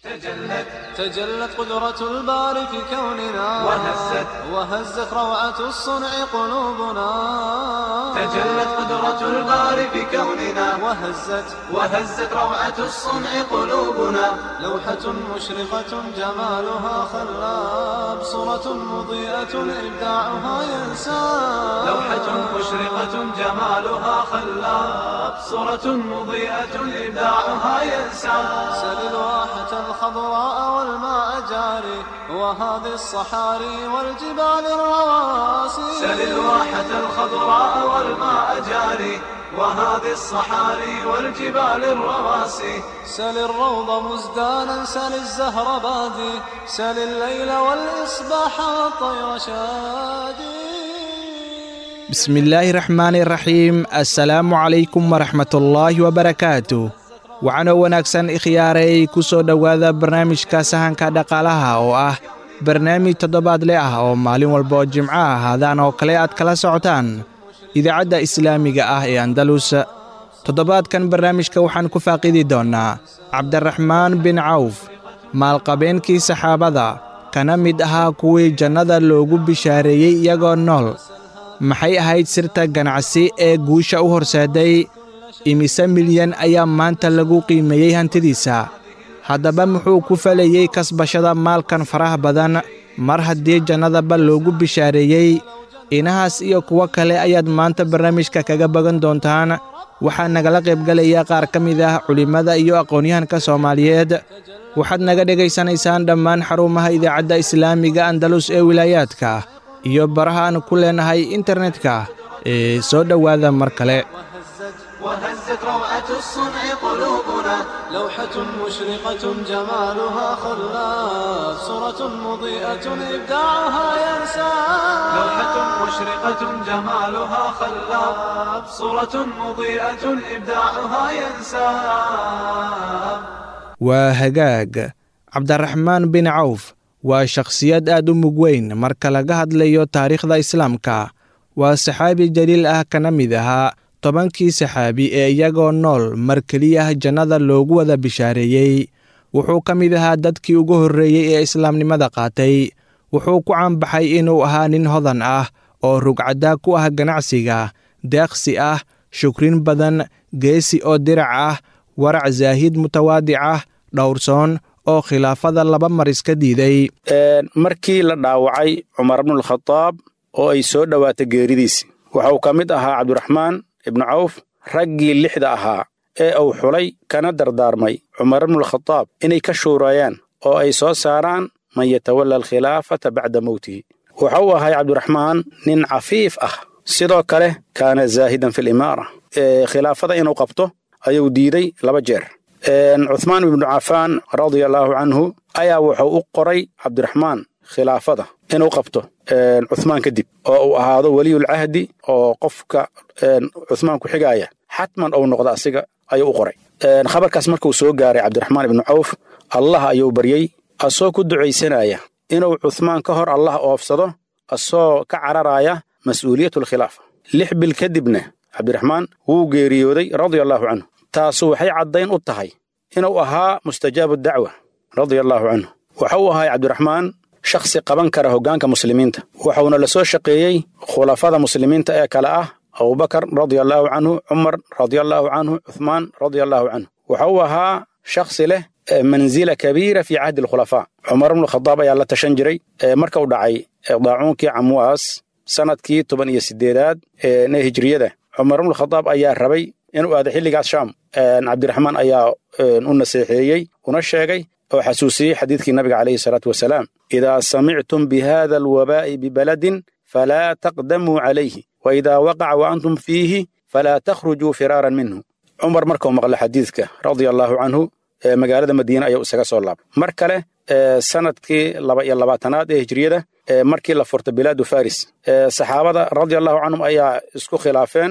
تجلت تجلت قدرة الباري في كوننا وهزت وهزت روعة الصنع قلوبنا تجلت قدرة الباري في كوننا وهزت وهزت روعة الصنع قلوبنا لوحة مشرقة جمالها خلاب صورة مضيئة إبداعها ينساب لوحة مشرقة جمالها خلاب صورة مضيئة إبداعها ينساب سل الواحة الخضراء والماء جاري وهذه الصحاري والجبال الرواسي سل الواحة الخضراء والماء جاري وهذه الصحاري والجبال الرواسي سل الروض مزدانا سل الزهر بادي سل الليل والإصباح والطير شادي بسم illaahi raxmaani raxiim assalaamu calaykum waraxmatullaahi wabarakaatu waxaanoo wanaagsan ikhyaaray ku soo dhowaada barnaamijka sahanka dhaqaalaha oo ah barnaamij toddobaadle ah oo maalin walba oo jimco ah haadaan oo kale aad kala socotaan idaacadda islaamiga ah ee andalus toddobaadkan barnaamijka waxaan ku faaqidi doonnaa cabdiraxmaan bin cawf maalqabeenkii saxaabada kana mid ahaa kuwii jannada loogu bishaareeyey iyagoo nool maxay ahayd sirta ganacsi ee guusha u horseeday imise milyan ayaa maanta lagu qiimeeyey hantidiisa haddaba muxuu ku falayey kasbashada maalkan faraha badan mar haddii jannadaba loogu bishaareeyey inahaas iyo kuwo kale ayaad maanta barnaamijka kaga bagan doontaan waxaa nagala qaybgelaya qaar ka mid ah culimmada iyo aqoonyahanka soomaaliyeed waxaad naga dhegaysanaysaan dhammaan xarumaha idaacadda islaamiga andalus ee wilaayaadka iyo baraha aan ku leenahay internetka ee soo dhowaada mar kale وهزت روعة الصنع قلوبنا لوحة مشرقة جمالها خلاف صورة مضيئة إبداعها ينسى لوحة مشرقة جمالها خلاف صورة مضيئة إبداعها ينسى waa hagaag cabdiraxmaan bin cawf waa shakhsiyad aad u mug weyn marka laga hadlayo taariikhda islaamka waa saxaabi jaliil ah kana mid ahaa tobankii saxaabi ee iyagoo nool mar keliyah jannada loogu wada bishaareeyey wuxuu ka mid ahaa dadkii ugu horreeyey ee islaamnimada qaatay wuxuu ku caanbaxay inuu ahaa nin hodan ah oo rugcaddaa ku ah ganacsiga deeqsi ah shukrin badan geesi oo dirac ah warac zaahid mutawaadic ah dhowrsoon oo khilaafada laba mar iska diiday markii la dhaawacay cumar bnulkhadaab oo ay soo dhowaatay geeridiisi waxauu ka mid ahaa cabdiraxmaan ibnu cawf raggii lixda ahaa ee uu xulay kana dardaarmay cumar bnulkhadaab inay ka shuurayaan oo ay soo saaraan man yatawalla alkhilaafata bacda mowtihi waxa uu ahay cabdiraxmaan nin cafiif ah sidoo kale kaana zaahidan fi limaara khilaafada inuu qabto ayuu diiday laba jeer cuhmaan ibnu cafaan radia allaahu canhu ayaa wuxuu u qoray cabdiraxmaan khilaafada inuu qabto cuhmaan kadib oo uu ahaado weliyulcahdi oo qofka cuhmaan ku xigaaya xatman ou noqdo asiga ayuu u qoray khabarkaas markuu soo gaaray cabdiraxmaan ibnu cawf allah ayuu baryey asoo ku ducaysanaya inuu cuhmaan ka hor allah oofsado asoo ka cararaya mas'uuliyatulkhilaafa lix bil kadibna cabdiraxmaan wuu geeriyooday radia allaahu canhu taasu waxay caddayn u tahay inuu ahaa mustajaabu dacwa radia allaahu canhu waxa uu ahay cabdiraxmaan shakhsi qaban kara hoggaanka muslimiinta waxuuna la soo shaqeeyey khulafada muslimiinta ee kale ah abubakar radia allaahu canhu cumar radia allaahu canhu cuhmaan radia allaahu canhu waxa uu ahaa shakhsi leh manzila kabiira fii cahdi alkhulafaa cumar bnukhadaab ayaa la tashan jiray marka u dhacay daacuunkii camwaas sannadkii toban iyo siddeedaad ee hijriyada cumar bnukhadaab ayaa rabay inuu aado xilligaas shaam cabdiraxmaan ayaa u naseexeeyey una sheegay oo xasuusiyey xadiidkii nabiga calayhi salaatu wasalaam idaa samictum bi hada alwabaa'i bibaladin falaa taqdamuu calayhi wa idaa waqaca wa antum fiihi falaa takhrujuu firaaran minhu cumar markuu maqla xadiidka radia allaahu canhu magaalada madiine ayuu isaga soo laabay mar kale sanadkii laba iyo labaatanaad ee hijriyada markii la furta bilaadu faris saxaabada radia allahu canhum ayaa isku khilaafeen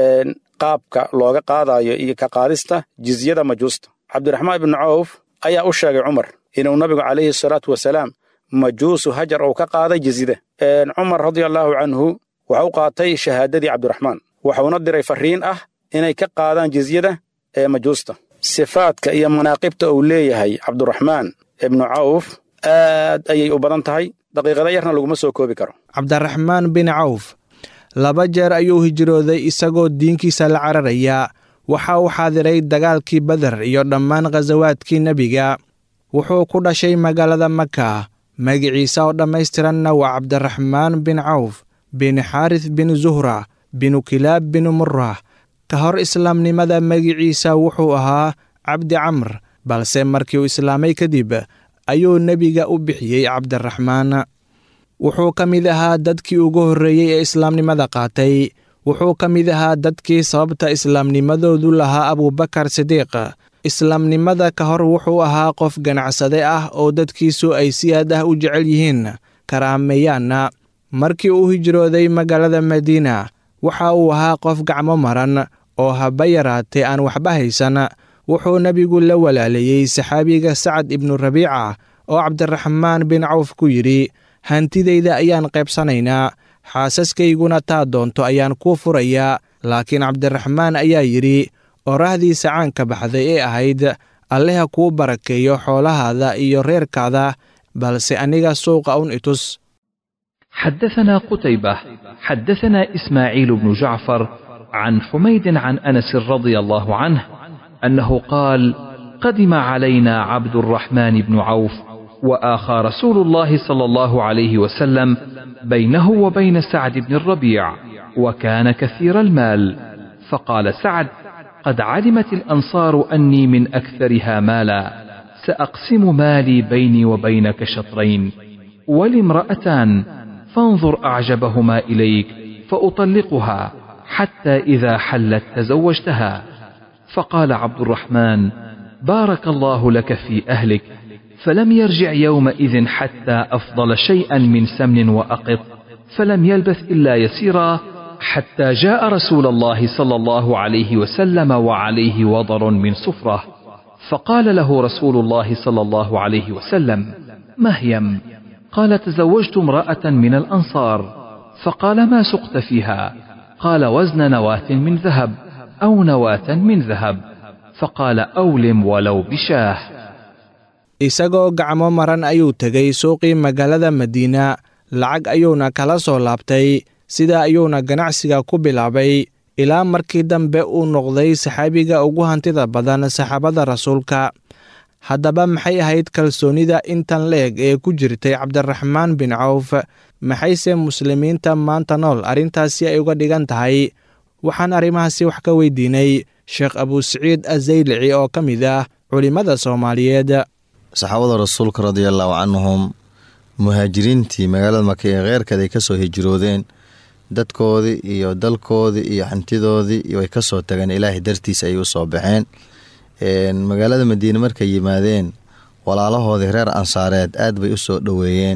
qaabka looga qaadayo iyo ka qaadista jizyada majuusta cabdiraxmaan ibnu cawf ayaa u sheegay cumar inuu nabigu calayhi salaatu wasalaam majuusu hajar uu ka qaaday jizyada cumar radia allaahu canhu waxau qaatay shahaadadii cabdiraxmaan waxuuna diray farriin ah inay ka qaadaan jizyada ee majuusta sifaadka iyo manaaqibta uu leeyahay cabduraxmaan ibnu cawf aad ayay u badan tahay daqiiqada yarna laguma soo koobi karo cabdiraxmaan bin cawf laba jeer ayuu hijrooday isagoo diinkiisa la cararaya waxa uu xaadiray dagaalkii beder iyo dhammaan khasawaadkii nebiga wuxuu ku dhashay magaalada maka magiciisa oo dhammaystiranna waa cabdiraxmaan bin cawf bin xaaris bin zuhra binu kilaab bin murah ka hor islaamnimada magiciisa wuxuu ahaa cabdi camr balse markii uu islaamay kadib ayuu nebiga u bixiyey cabdiraxmaan wuxuu ka mid ahaa dadkii ugu horreeyey ee islaamnimada qaatay wuxuu ka mid ahaa dadkii sababta islaamnimadoodu lahaa abuubakar sidiiq islaamnimada ka hor wuxuu ahaa qof ganacsade ah oo dadkiisu ay si aad ah u jecel yihiin karaameeyaanna markii uu hijrooday magaalada madiina waxa uu ahaa qof gacmo maran oo haba yaraatee aan waxba haysan wuxuu nebigu la walaaleeyey saxaabiga sacad ibnu rabiica oo cabdiraxmaan bin cawf ku yidhi hantidayda ayaan qaybsanaynaa xaasaskayguna taa doonto ayaan kuu furayaa laakiin cabdiraxmaan ayaa yidhi oraahdiisa caanka baxday ee ahayd alleha kuu barakeeyo xoolahaada iyo reerkaada balse aniga suuqa un itus حدثنا قتيبة حدثنا إسماعيل بن جعفر عن حميد عن أنس رضي الله عنه أنه قال قدم علينا عبد الرحمن بن عوف وآخى رسول الله صلى الله عليه وسلم بينه وبين سعد بن الربيع وكان كثير المال فقال سعد قد علمت الأنصار أني من أكثرها مالا سأقسم مالي بيني وبينك شطرين ولامرأتان فانظر أعجبهما إليك فأطلقها حتى إذا حلت تزوجتها فقال عبد الرحمن بارك الله لك في أهلك فلم يرجع يومئذ حتى أفضل شيئا من سمن وأقط فلم يلبث إلا يسيرا حتى جاء رسول الله صلى الله عليه وسلم وعليه وضر من صفرة فقال له رسول الله صلى الله عليه وسلم مهيم قال تزوجت امرأة من الأنصار فقال ما سقت فيها قال وزن نواة من ذهب أو نواة من ذهب فقال أولم ولو بشاه isagoo gacmo maran ayuu tegey suuqii magaalada madiina lacag ayuuna kala soo laabtay sidaa ayuuna ganacsiga ku bilaabay ilaa markii dambe uu noqday saxaabiga ugu hantida badan saxaabada rasuulka haddaba maxay ahayd kalsoonida intan leeg ee ku jirtay cabdiraxmaan bin cawf maxayse muslimiinta maanta nool arrintaasi ay uga dhigan tahay waxaan arrimahaasi wax ka weydiinay sheekh abuusaciid azaylici oo ka mid ah culimmada soomaaliyeed saxaabada rasuulka radiallaahu canhum muhaajiriintii magaalada maka ee kheyrkeed ay kasoo hijroodeen dadkoodii iyo dalkoodii iyo hantidoodii way kasoo tageen ilaahay dartiis ayay usoo baxeen magaalada madiine markay yimaadeen walaalahoodii reer ansaareed aad bay usoo dhoweeyeen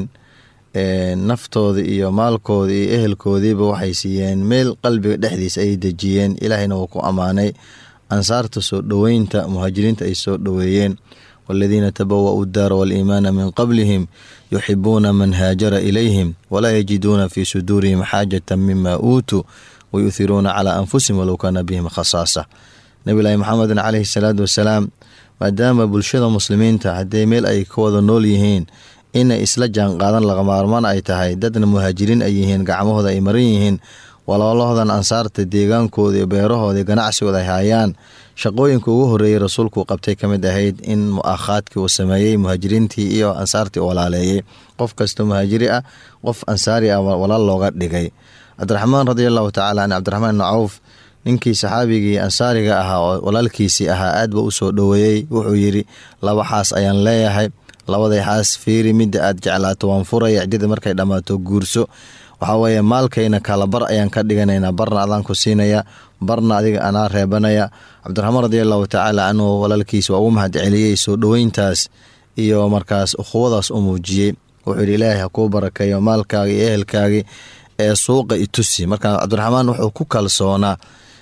naftoodii iyo maalkoodii iyo ehelkoodiiba waxay siiyeen meel qalbiga dhexdiisa ayay dejiyeen ilaahayna wuu ku ammaanay ansaarta soo dhoweynta muhaajiriinta ay soo dhoweeyeen والذين تبوأوا الدار والإيمان من قبلهم يحبون من هاجر إليهم ولا يجدون في صدورهم حاجة مما أوتوا ويؤثرون على أنفسهم ولو كان بهم خصاصة نبي الله محمد عليه الصلاة والسلام maadaama bulshada muslimiinta haddee meel ay ka wada nool yihiin inay isla jaan qaadan lagamaarmaan ay tahay dadna muhaajiriin ay yihiin gacmahooda ay maran yihiin walaalahoodan ansaarta deegaankooda iyo beerahooda ganacsigooda ay haayaan shaqooyinka ugu horeeyey rasuulku qabtay ka mid ahayd in mu'aakhaadkii uu sameeyey muhaajiriintii iyo ansaartii u walaaleeyey qof kasta muhaajiri ah qof ansaari ah walaal looga dhigay cabdiraxmaan radiallahu tacala an cabdiraxmaan ibni cawf ninkii saxaabigii ansaariga ahaa oo walaalkiisii ahaa aad ba usoo dhoweeyey wuxuu yidhi laba xaas ayaan leeyahay labaday xaas fiiri midda aad jeclaato waan furaya cidida markay dhammaato guurso waxaa weeye maalkayna kala bar ayaan ka dhiganaynaa barna adaan ku siinaya barna adiga anaa reebanaya cabdiraxmaan radiallahu tacaala canhu walaalkiis waa ugu mahad celiyey soo dhoweyntaas iyo markaas ukhuwadaas u muujiyey wuxuu yidhi ilaahay ha kuu barakeeyo maalkaagii iyo ehelkaagii ee suuqa itusi marka cabdiraxmaan wuxuu ku kalsoonaa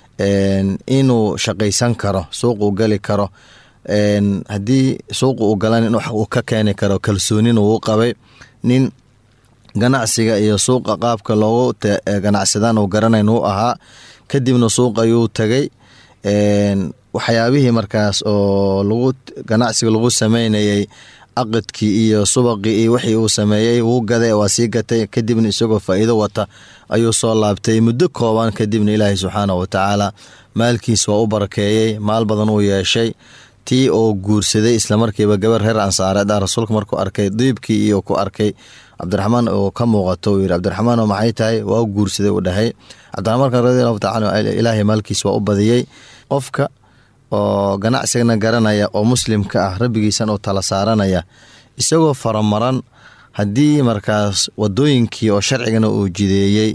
inuu shaqaysan karo suuquu gali karo haddii suuqa uu galan in uu ka keeni karo kalsoonin uu qabay nin ganacsiga iyo suuqa qaabka loogu ganacsadaan uu garanayn uu ahaa kadibna suuq ayuu tagay waxyaabihii markaas oo lagu ganacsiga lagu sameynayay aqidkii iyo subaqii iyo wixii uu sameeyey wuu gaday waa sii gatay kadibna isagoo faa'iido wata ayuu soo laabtay muddo kooban kadibna ilaahay subxaanahu watacaala maalkiis waa u barakeeyey maal badan uu yeeshay tii oo guursaday islamarkiiba gabar reer ansaareed ah rasuulka markuu arkay diibkii iyo ku arkay cabdiraxmaan oo ka muuqato uu yidhi cabdiraxmaan oo maxay tahay waa u guursaday uu dhahay cabdiraxmaanka radiallahu tacala ilaahay maalkiis waa u badiyey qofka oo ganacsigana garanaya oo muslimka ah rabbigiisan uu tala saaranaya isagoo faramaran haddii markaas wadooyinkii oo sharcigana uu jideeyey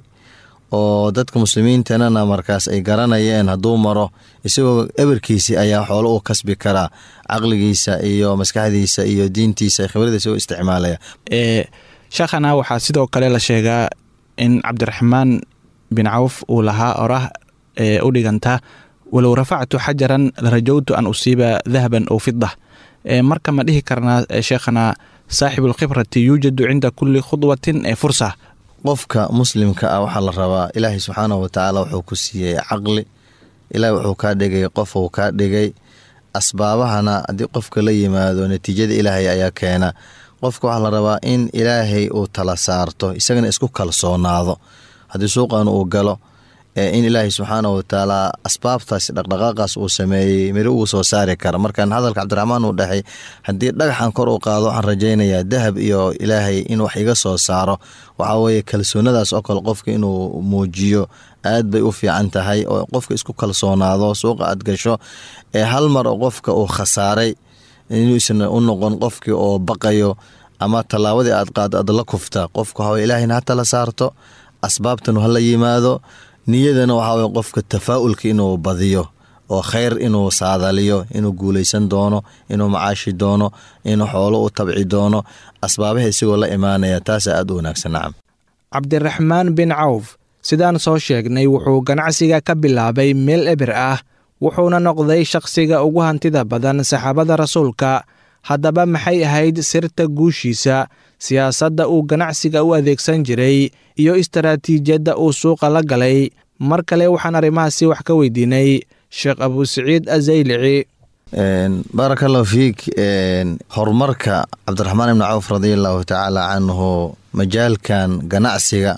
oo dadka muslimiintanana markaas ay garanayeen hadduu maro isagoo eberkiisi ayaa xoolo u kasbi karaa caqligiisa iyo maskaxdiisa iyo diintiisa khibradiisa u isticmaalaya sheekhana waxaa sidoo kale la sheegaa in cabdiraxmaan bin cawf uu lahaa orah ee u dhiganta walow rafactu xajaran larajowtu an usiiba dahaban ow fida marka ma dhihi karnaa sheekhana saaxibulkhibrati yuujadu cinda kulli khudwatin ee fursa qofka muslimka ah waxaa la rabaa ilaahay subxaanahu watacaala wuxuu ku siiyey caqli ilaahay wuxuu kaa dhigay qof uu kaa dhigay asbaabahana haddii qofka la yimaado natiijada ilaahay ayaa keena qofka waxaa la rabaa in ilaahay uu tala saarto isagana isku kalsoonaado haddii suuqan uu galo in ilaahay subxaanahu watacaala asbaabtaas dhaqdhaqaaqaas uu sameeyey miri uu soo saari kara markaan hadalka cabdiraxmaan uu dhahay haddii dhagaxan kor u qaado waxaan rajaynayaa dahab iyo ilaahay in wax iga soo saaro waxaa weeye kalsoonadaas oo kale qofka inuu muujiyo aad bay u fiican tahay oo qofka isku kalsoonaado suuqa aad gasho ee hal mar oo qofka uu khasaaray inuusan u noqon qofkii oo baqayo ama tallaabadii aad qaado aad la kufta qofka waxaa ilaahayna ha tala saarto asbaabtan hala yimaado niyadana waxaa weye qofka tafaa'ulka inuu badiyo oo khayr inuu saadaliyo inuu guulaysan doono inuu macaashi doono inuu xoolo u tabci doono asbaabaha isagoo la imaanaya taasaa aad u wanaagsan nacam cabdiraxmaan bin cawf sidaan soo sheegnay wuxuu ganacsiga ka bilaabay meel eber ah wuxuuna noqday shakhsiga ugu hantida badan saxaabada rasuulka haddaba maxay ahayd sirta guushiisa siyaasadda uu ganacsiga u adeegsan jiray iyo istaraatiijiyadda uu suuqa la galay mar kale waxaan arrimahaasi wax ka weydiinay sheekh abusaciid azaylici baaraka allahu fiik horumarka cabdiraxmaan ibni cawf radiallahu tacaala canhu majaalkan ganacsiga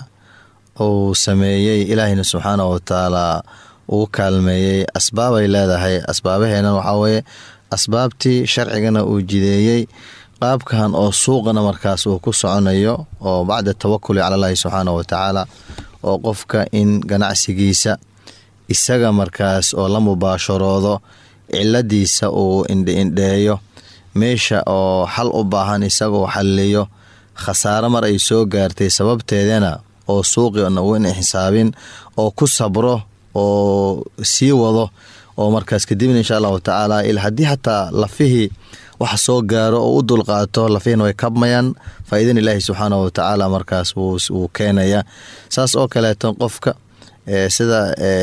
uu sameeyey ilaahayna subxaanahu watacaala uu kaalmeeyey asbaabay leedahay asbaabaheena waxaa weeye asbaabtii sharcigana uu jideeyey qaabkan oo suuqana markaas uu ku soconayo oo bacda tawakuli cala allahi subxaanahu watacaala oo qofka in ganacsigiisa isaga markaas oo la mubaasharoodo ciladiisa uu indhiindheeyo meesha oo xal u baahan isagoo xalliyo khasaaro mar ay soo gaartay sababteedana oo suuqina uu in xisaabin oo ku sabro oo sii wado oo markaas kadibna insha allahu tacaala haddii xataa lafihii wax soo gaaro oo u dulqaato lafihina way kabmayaan faa'iidan ilaahi subxaanahu watacaala markaas wuu keenaya saas oo kaleeto qofka sida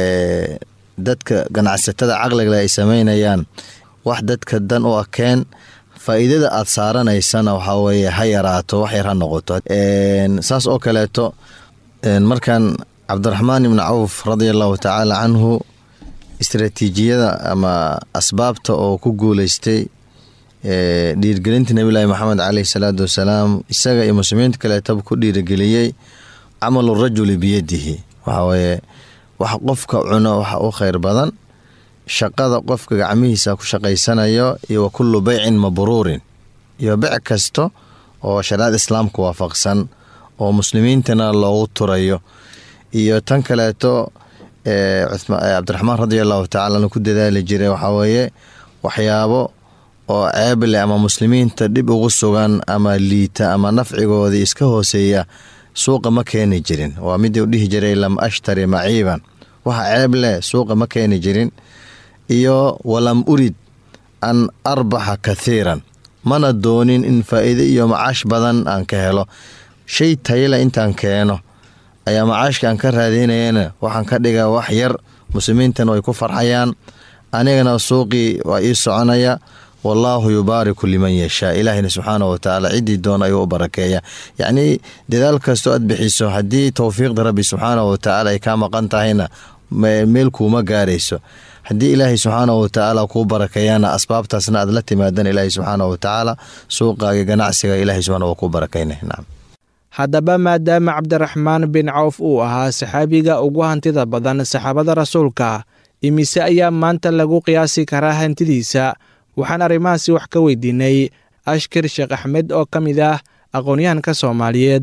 dadka ganacsatada caqliga ay sameynayaan wax dadka dan u akeen faa'iidada aad saaranaysana waxaa weeye ha yaraato wax yar ha noqoto saas oo kaleeto markan cabdiraxmaan ibni cawf radia allahu tacaala canhu istraatiijiyada ama asbaabta oo ku guuleystay dhiirgelinta nebilahi maxamed caleyhi salaatu wasalaam isaga iyo muslimiinta kaleetaba ku dhiirigeliyey camalu rajuli biyadihi waxaa weeye wax qofka cuno waxa u kheyr badan shaqada qofka gacmihiisa ku shaqaysanayo iyo wa kullu beycin mabruurin iyo bec kasta oo shariicada islaamka waafaqsan oo muslimiintana loogu turayo iyo tan kaleeto cabdiraxmaan radia allahu tacala ku dadaali jiray waxaa weeye waxyaabo oo ceeble ama muslimiinta dhib ugu sugan ama liita ama nafcigoodii iska hooseeya suuqa ma keeni jirin waa midii u dhihi jiray lam ashtari maciiban waxa ceeb leh suuqa ma keeni jirin iyo walam urid an arbaxa kathiiran mana doonin in faa'iide iyo macaash badan aan ka helo shay tayale intaan keeno ayaa macaashka aan ka raadinayana waxaan ka dhigaa wax yar muslimiintana way ku farxayaan anigana suuqii waa ii soconaya wallaahu yubaariku liman yashaa ilaahina subxaanahu watacaala ciddii doona ayuu u barakeeya yacnii dadaal kastoo aad bixiso haddii towfiiqda rabbi subxaanahu watacaala ay kaa maqan tahayna meel kuuma gaarayso haddii ilaahay subxaana watacaala kuu barakeeyana asbaabtaasna aad la timaadan ilaahay subxaana watacaala suuqaaga ganacsiga ilahay subxaana waa kuu barakayna nacam haddaba maadaama cabdiraxmaan bin cawf uu ahaa saxaabiga ugu hantida badan saxaabada rasuulka imise ayaa maanta lagu qiyaasi karaa hantidiisa waxaan arrimahaasi wax ka weydiinay ashkir sheekh axmed oo ka mid ah aqoonyahanka soomaaliyeed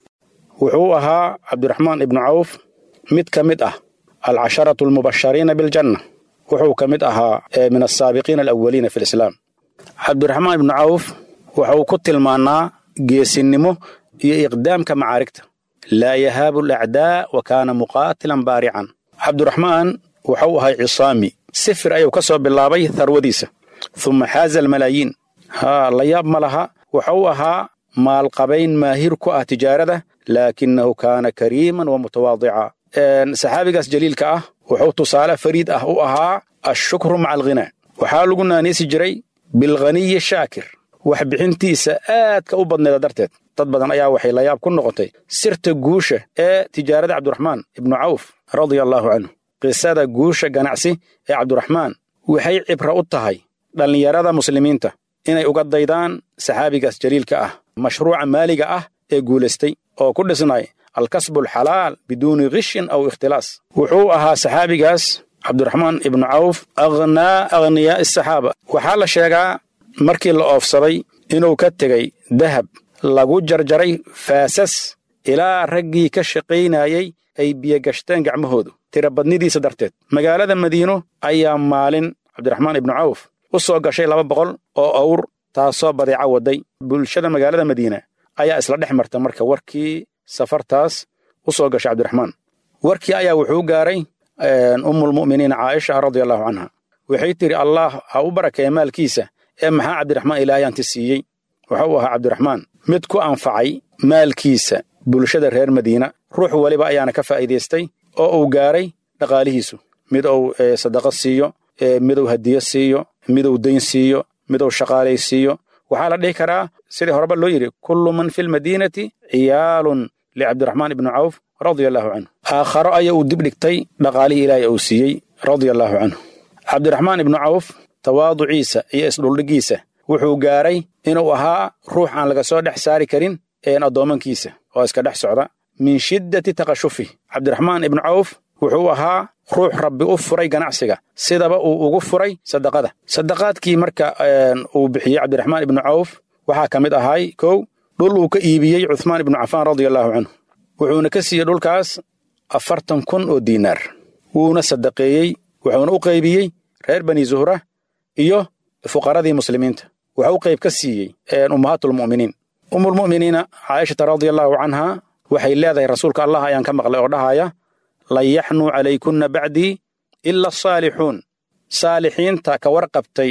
wuxuu ahaa cabdiraxmaan ibnu cawf mid ka mid ah alcasharatu almubashariina biljanna wuxuu ka mid ahaa min asaabiqiina alawaliina fi lislaam cabdiraxmaan ibnu cawf wuxuu ku tilmaanaa geesinnimo iyo iqdaamka macaarigta laa yahaabu alacdaa wa kaana muqaatilan baarican cabdiraxmaan wuxuu ahay cisaami sifir ayuu ka soo bilaabay harwadiisa uma xaaza almalaayiin haa la yaab ma laha wuxuu ahaa maalqabayn maahir ku ah tijaarada laakinahu kaana kariiman wa mutawaadica saxaabigaas jaliilka ah wuxuu tusaale fariid ah u ahaa ashukru maca alghinaa waxaa lagu naaniisi jiray bilghaniyi shaakir wax bixintiisa aadka u badneeda darteed dad badan ayaa waxay layaab ku noqotay sirta guusha ee tijaarada cabdiraxmaan ibnu cawf radia allaahu canhu qisada guusha ganacsi ee cabdiraxmaan waxay cibra u tahay dhallinyarada muslimiinta inay uga daydaan saxaabigaas jaliilka ah mashruuca maaliga ah ee guulaystay oo ku dhisnay alkasbu alxalaal biduuni kishin aw ikhtilaas wuxuu ahaa saxaabigaas cabdiraxmaan ibnu cawf akhnaa akhniyaa asaxaaba waxaa la sheegaa markii la oofsaday inuu ka tegey dahab lagu jarjaray faasas ilaa raggii ka shaqaynayey ay biyogashteen gacmahoodu tirabadnidiisa darteed magaalada madiino ayaa maalin cabdiraxmaan ibnu cawf u soo gashay laba boqol oo awr taasoo badeeca waday bulshada magaalada madiina ayaa isla dhex marta marka warkii safartaas u soo gashay cabdiraxmaan warkii ayaa wuxuu gaaray ummulmu'miniina caaisha radia allahu canha waxay tidhi allah ha u barakeeya maalkiisa ee maxaa cabdiraxmaan ilaahayanti siiyey wuxuu ahaa cabdiraxmaan mid ku anfacay maalkiisa bulshada reer madiina ruux weliba ayaana ka faa'iidaystay oo uu gaaray dhaqaalihiisu mid uu sadaqo siiyo miduu hadiyo siiyo miduu dayn siiyo miduu shaqaalay siiyo waxaa la dhihi karaa sidii horeba loo yidhi kullu man fi lmadiinati ciyaalun licabdiraxmaan ibnu cawf radia allaahu canhu aakharo aya uu dib dhigtay dhaqaalihii ilaahay uu siiyey radia allaahu canhu cabdiraxmaan ibnu cawf tawaaduciisa iyo isdhuldhiggiisa wuxuu gaaray inuu ahaa ruux aan laga soo dhex saari karin een addoommankiisa oo iska dhex socda min shiddati taqashufih cabdiraxmaan ibnu cawf wuxuu ahaa ruux rabbi u furay ganacsiga sidaba uu ugu furay sadaqada sadaqaadkii marka uu bixiyey cabdiraxmaan ibnu cawf waxaa ka mid ahay kow dhul uu ka iibiyey cuhmaan ibnu cafaan radia allaahu canhu wuxuuna ka siiyey dhulkaas afartan kun oo diinaar wuuna sadaqeeyey wuxuuna u qaybiyey reer bani zuhra iyo fuqaradii muslimiinta waxuu qayb ka siiyey ummahaatulmu'miniin ummulmu'miniina caaishata radia allaahu canhaa waxay leedahay rasuulka allah ayaan ka maqlay oo dhahaya lan yaxnuu calaykunna bacdii ila asaalixuun saalixiinta ka warqabtay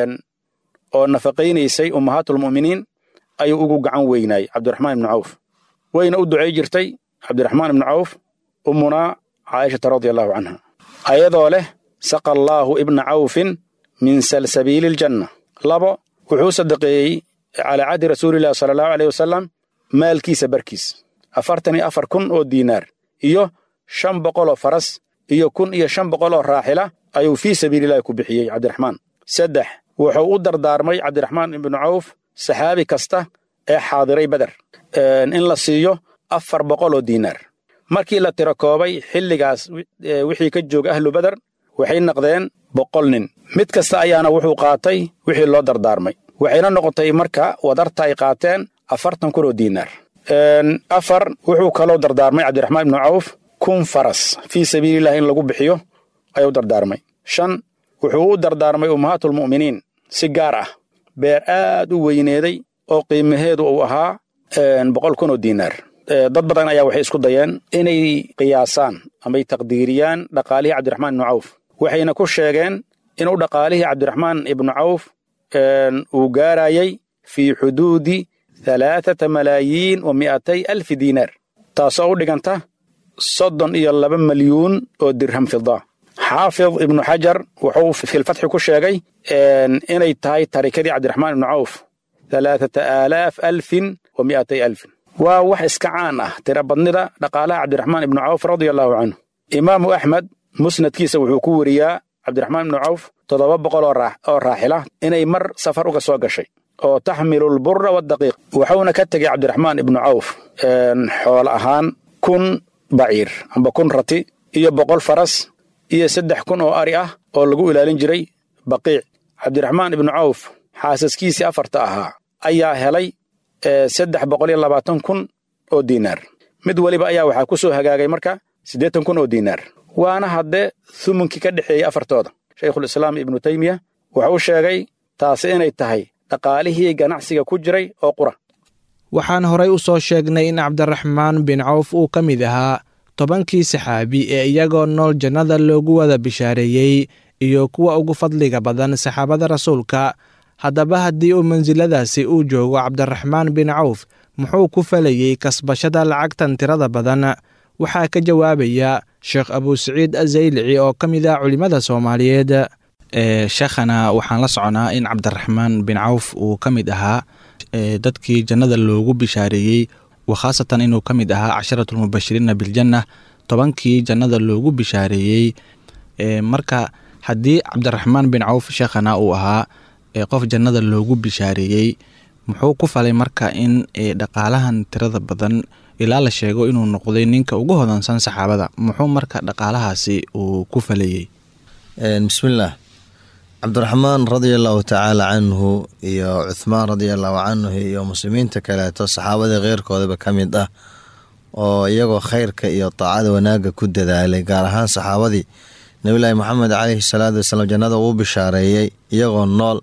oo nafaqaynaysay ummahaatulmu'miniin ayuu ugu gacan weynaayey cabdiraxmaan ibnu cawf wayna u ducay jirtay cabdiraxmaan ibnu cawf ummunaa caaishata radia allahu canha ayadoo leh saqa allaahu ibna cawfin min salsabiili aljanna labo wuxuu sadaqeeyey calaa cahdi rasuulillahi sala allahu aleyh wasalam maalkiisa barkiis afartan iyo afar kun oo diinaar iyo shan boqol oo faras iyo kun iyo shan boqol oo raaxila ayuu fii sabiilillahi ku bixiyey cabdiraxmaan saddex wuxuu u dardaarmay cabdiraxmaan ibnu cawf saxaabi kasta ee xaadiray beder in la siiyo afar boqol oo diinaar markii la tiro koobay xilligaas wixii ka jooga ahlu beder waxay noqdeen boqol nin mid kasta ayaana wuxuu qaatay wixii loo dardaarmay waxayna noqotay marka wadarta ay qaateen afartan kun oo diinaar afar wuxuu kaloo dardaarmay cabdiraxmaan ibnu cawf kun faras fii sabiilillahi in lagu bixiyo ayuu dardaarmay shan wuxuu u dardaarmay ummahaatulmu'miniin si gaar ah beer aad u weyneeday oo qiimaheedu uu ahaa boqol kun oo diinaar dad badan ayaa waxay isku dayeen inay qiyaasaan amay taqdiiriyaan dhaqaalihii cabdiraxmaan ibnu cawf waxayna ku sheegeen inuu dhaqaalihii cabdiraxmaan ibnu cawf uu gaarayay fii xuduudi halaathata malaayiin wa mi'atay alfi diinaar taasoo u dhiganta soddon iyo laba malyuun oo dirham fida xaafid ibnu xajar wuxuu filfatxi ku sheegay inay tahay tarikadii cabdiraxmaan ibnu cawf halaathata aalaaf alfin wa mi'atay alfin waa wax iska caan ah tirabadnida dhaqaalaha cabdiraxmaan ibnu cawf radia allahu canhu imaamu axmed musnadkiisa wuxuu ku weriyaa cabdiraxmaan ibnu cawf toddoba boqol oo raaxila inay mar safar uga soo gashay oo taxmilu lbura wadaqiiq wuxuuna ka tegey cabdiraxmaan ibnu cawf xoolo ahaan kun baciir amba kun rati iyo boqol faras iyo saddex kun oo ari ah oo lagu ilaalin jiray baqiic cabdiraxmaan ibnu cawf xaasaskiisii afarta ahaa ayaa helay saddex boqol iyo labaatan kun oo diinaar mid weliba ayaa waxaa ku soo hagaagay marka siddeetan kun oo diinaar waana haddee thumunkii ka dhexeeyey afartooda shaykhulislaam ibnu teymiya wuxuu sheegay taasi inay tahay dhaqaalihii ganacsiga ku jiray oo qura waxaan horay u soo sheegnay in cabdiraxmaan bin cawf uu ka mid ahaa tobankii saxaabi ee iyagoo nool jannada loogu wada bishaareeyey iyo kuwa ugu fadliga badan saxaabada rasuulka haddaba haddii uu mansiladaasi uu joogo cabdiraxmaan bin cawf muxuu ku falayey kasbashada lacagtan tirada badan waxaa ka jawaabaya sheekh abuusaciid azaylici oo ka mid ah culimmada soomaaliyeed sheekhana waxaan la soconaa in cabdiraxmaan bin cawf uu ka mid ahaa dadkii jannada loogu bishaareeyey wakhaasatan inuu ka mid ahaa casharatulmubashiriina biljanna tobankii jannada loogu bishaareeyey marka haddii cabdiraxmaan bin cawf sheekhana uu ahaa qof jannada loogu bishaareeyey muxuu ku falay marka in dhaqaalahan tirada badan ilaa la sheego inuu noqday ninka ugu hodansan saxaabada muxuu marka dhaqaalahaasi uu ku falayey bismillaah cabdiraxmaan radia allahu tacaala canhu iyo cuthmaan radia allahu canhu iyo muslimiinta kaleeto saxaabadii keyrkoodaba ka mid ah oo iyagoo khayrka iyo taacada wanaagga ku dadaalay gaar ahaan saxaabadii nabilaahi moxamed caleyhi salaatu wasalaam jannada uu bishaareeyey iyagoo nool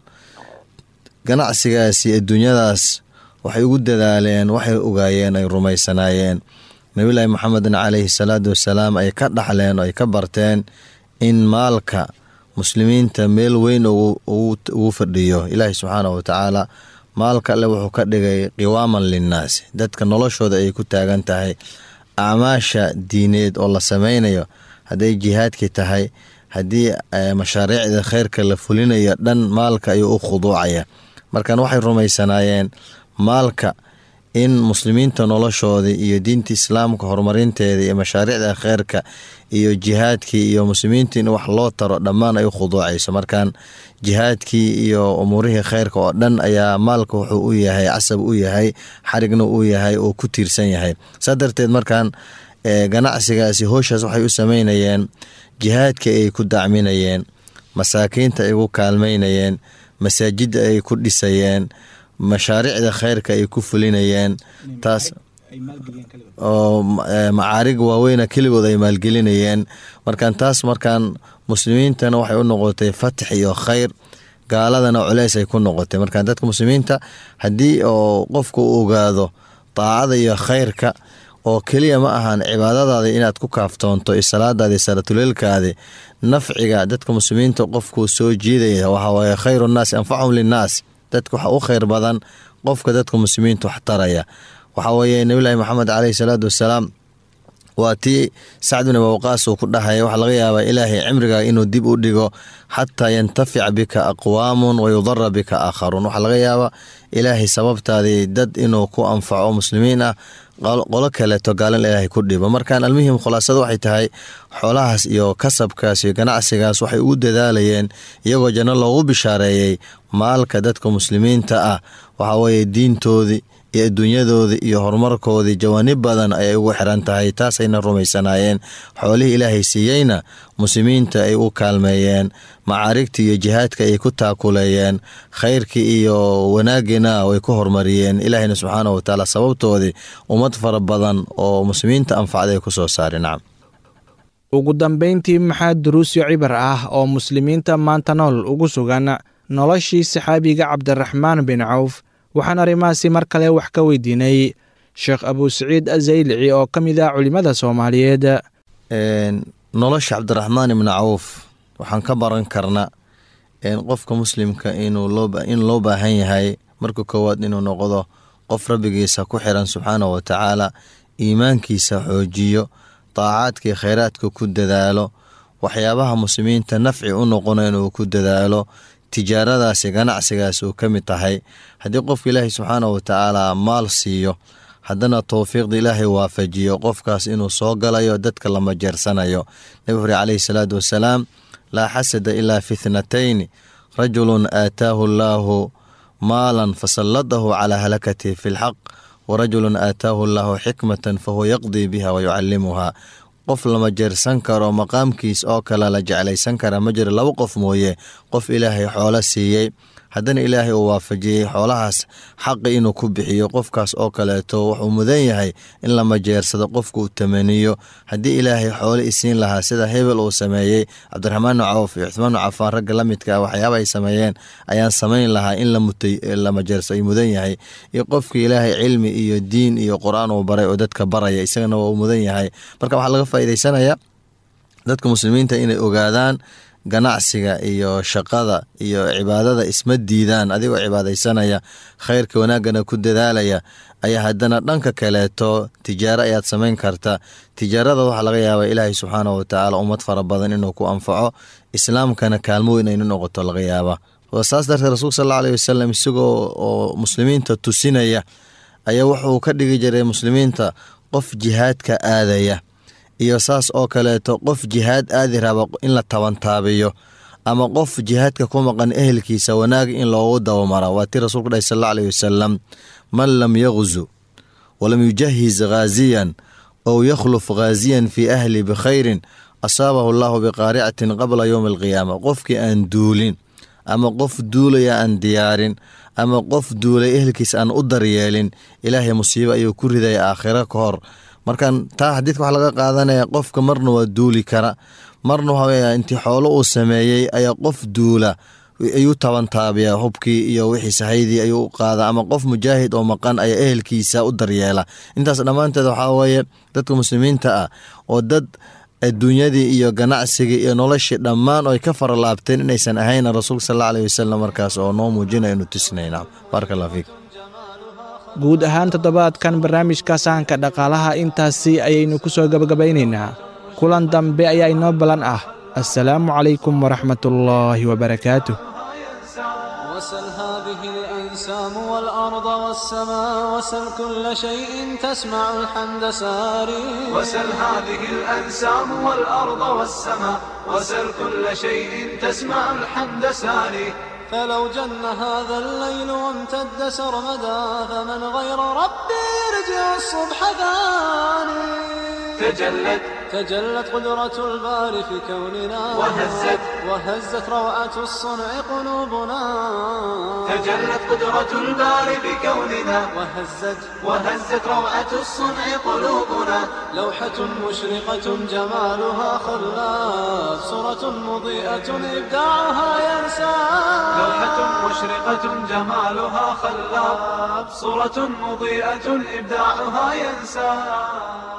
ganacsigaasi adduunyadaas waxay ugu dadaaleen waxay ogaayeen ay rumaysanaayeen nabilaahi moxamedna caleyhi salaatu wasalaam ay ka dhaxleen oo ay ka barteen in maalka muslimiinta meel weyn ugu fadhiyo ilaahi subxaana wa tacaala maalka alle wuxuu ka dhigay qiwaaman linnaasi dadka noloshooda ay ku taagan tahay acmaasha diineed oo la sameynayo hadday jihaadkii tahay haddii mashaariicda kheyrka la fulinayo dhan maalka ayuu u khuduucaya markan waxay rumaysanaayeen maalka in muslimiinta noloshoodii iyo diinta islaamka horumarinteeda iyo mashaariicda kheyrka iyo jihaadkii iyo muslimiinta in wax loo taro dhammaan ay u khuduucayso markan jihaadkii iyo umuurihii kheyrka oo dhan ayaa maalka wuxuu u yahay casab u yahay xarigna u yahay oo ku tiirsan yahay saa darteed markan ganacsigaasi hooshaas waxay u sameynayeen jihaadka ay ku dacminayeen masaakiinta ay ku kaalmeynayeen masaajidda ay ku dhisayeen mashaariicda kheyrka ay ku fulinayeen taas oo macaarig waaweyna keligood ay maalgelinayeen markaan taas markaan muslimiintana waxay u noqotay fatix iyo khayr gaaladana culeys ay ku noqotay markaan dadka muslimiinta haddii oo qofku u ogaado daacada iyo khayrka oo keliya ma ahan cibaadadaada inaad ku kaaftoonto salaadaadi salaatuleelkaadi nafciga dadka muslimiinta qofkuu soo jiidaya waxawaaye khayru nnaasi anfachum linnaas dadka waxa u khayr badan qofka dadka muslimiinta wax taraya waxaa weeye nabilaahi maxamed caleyhi salaatu wasalaam waa tii sacd bin abawqaas uu ku dhahaya waxaa laga yaabaa ilaahay cimrigaa inuu dib u dhigo xataa yantafic bika aqwaamun wa yudara bika aakharuun waxaa laga yaabaa ilaahay sababtaadii dad inuu ku anfaco muslimiin ah qolo kaleeto gaalin ilaahay ku dhibo markaan almuhim khulaasada waxay tahay xoolahaas iyo kasabkaas iyo ganacsigaas waxay ugu dadaalayeen iyagoo janno loogu bishaareeyey maalka dadka muslimiinta ah waxaa weeye diintoodii iyo adduunyadoodii iyo horumarkoodii jawaanib badan ayay ugu xiran tahay taasayna rumaysanaayeen xoolihii ilaahay siiyeyna muslimiinta ay u kaalmeeyeen macaarigtii iyo jihaadka ay ku taakuleeyeen khayrkii iyo wanaagiina way ku horumariyeen ilaahayna subxaana wa tacaala sababtoodii ummad fara badan oo muslimiinta anfacday ku soo saari nacam ugu dambayntii maxaa duruusyo cibar ah oo muslimiinta maanta nool ugu sugan noloshii saxaabiga cabdiraxmaan bin cawf waxaan arrimahaasi mar kale wax ka weydiinay sheekh abuusaciid azaylici oo ka mid ah culimmada soomaaliyeed nolosha cabdiraxmaan ibni cawf waxaan ka baran karna qofka muslimka in loo baahan yahay marka koowaad inuu noqdo qof rabbigiisa ku xiran subxaana wa tacaala iimaankiisa xoojiyo daacaadkii khayraadka ku dadaalo waxyaabaha muslimiinta nafci u noqona inuu ku dadaalo tijaaradaasi ganacsigaas uu ka mid tahay haddii qofka ilaahay subxaana wa tacaala maal siiyo haddana towfiiqda ilaahay waafajiyo qofkaas inuu soo galayo dadka lama jeersanayo nabi xuri caleyhi salaatu wasalaam laa xasada ilaa fi ithnatayni rajulun aataahu allaahu maalan fasalladahu calaa halakatihi fi lxaq warajulun aataahu allaahu xikmatan fahuwa yaqdii biha wa yucallimuhaa qof lama jeersan karo maqaamkiis oo kale la jeclaysan kara ma jiro laba qof mooye qof ilaahay xoolo siiyey haddana ilaahay uu waafajiyey xoolahaas xaqi inuu ku bixiyo qofkaas oo kaleeto wuxuu mudan yahay in la majeersado qofka uu tamaniyo haddii ilaahay xoolo isiin lahaa sida hebel uu sameeyey cabdiraxmaan cawf iyo cuthmaan cafaan ragga la midka waxyaaba ay sameeyeen ayaan samayn lahaa in la majeerso ay mudan yahay iyo qofka ilaahay cilmi iyo diin iyo qur-aan uu baray oo dadka baraya isagana waa uu mudan yahay marka waxaa laga faa'iidaysanayaa dadka muslimiinta inay ogaadaan ganacsiga iyo shaqada iyo cibaadada isma diidaan adigoo cibaadaysanaya khayrka wanaaggana ku dadaalaya ayaa haddana dhanka kaleeto tijaaro ayaad samayn karta tijaarada waxaa laga yaabaa ilaahay subxaana watacaala ummad fara badan inuu ku anfaco islaamkana kaalmo weyn aynu noqoto laga yaaba saas darteed rasuulka sal alla aleyhi wasalam isagoo oo muslimiinta tusinaya ayaa wuxuu ka dhigi jiray muslimiinta qof jihaadka aadaya iyo saas oo kaleeto qof jihaad aadi raba in la tabantaabiyo ama qof jihaadka ku maqan ehelkiisa wanaag in loogu dabamara waa tii rasuulku dhahy sal alla aleyhi wasalam man lam yaqzu walam yujahiz khaaziyan ow yakhluf khaaziyan fii ahli bikhayrin asaabahu allahu biqaaricatin qabla yowmi alqiyaama qofkii aan duulin ama qof duulaya aan diyaarin ama qof duulay ehelkiisa aan u daryeelin ilaahay musiibo ayuu ku ridaya aakhiro ka hor markan taa xadiidka waxaa laga qaadanaya qofka marna waa duuli kara marna waxaweya intii xoolo uu sameeyey ayaa qof duula ayuu tabantaabiya hubkii iyo wixii sahaydii ayuu u qaada ama qof mujaahid oo maqan ayaa ehelkiisa u daryeela intaas dhammaanteed waxaa weeye dadka muslimiinta ah oo dad adduunyadii iyo ganacsigii iyo noloshii dhammaan oo ay ka fara laabteen inaysan ahayn rasuulka sal alla aleyhi wasalam markaas oo noo muujinaya inu tusnayna baaraka allah fiik guud ahaan toddobaadkan barnaamijka sahanka dhaqaalaha intaasi ayaynu ku soo gebagabaynaynaa kulan dambe ayaa inoo ballan ah assalaamu calaykum waraxmatullaahi wabarakaatuh وسل هذه الأنسام والأرض والسماء وسل كل شيء تسمع الحمد ساري وسل هذه الأنسام والأرض والسماء وسل كل شيء تسمع الحمد ساري فلو جن هذا الليل وامتد سرمدا فمن غير ربي يرجع الصبح ثاني تجلت تجلت قدرة الباري في كوننا وهزت وهزت روعة الصنع قلوبنا تجلت قدرة الباري في كوننا وهزت وهزت روعة الصنع قلوبنا لوحة مشرقة جمالها خلاف صورة مضيئة إبداعها ينسى لوحة مشرقة جمالها خلاف صورة مضيئة إبداعها ينسى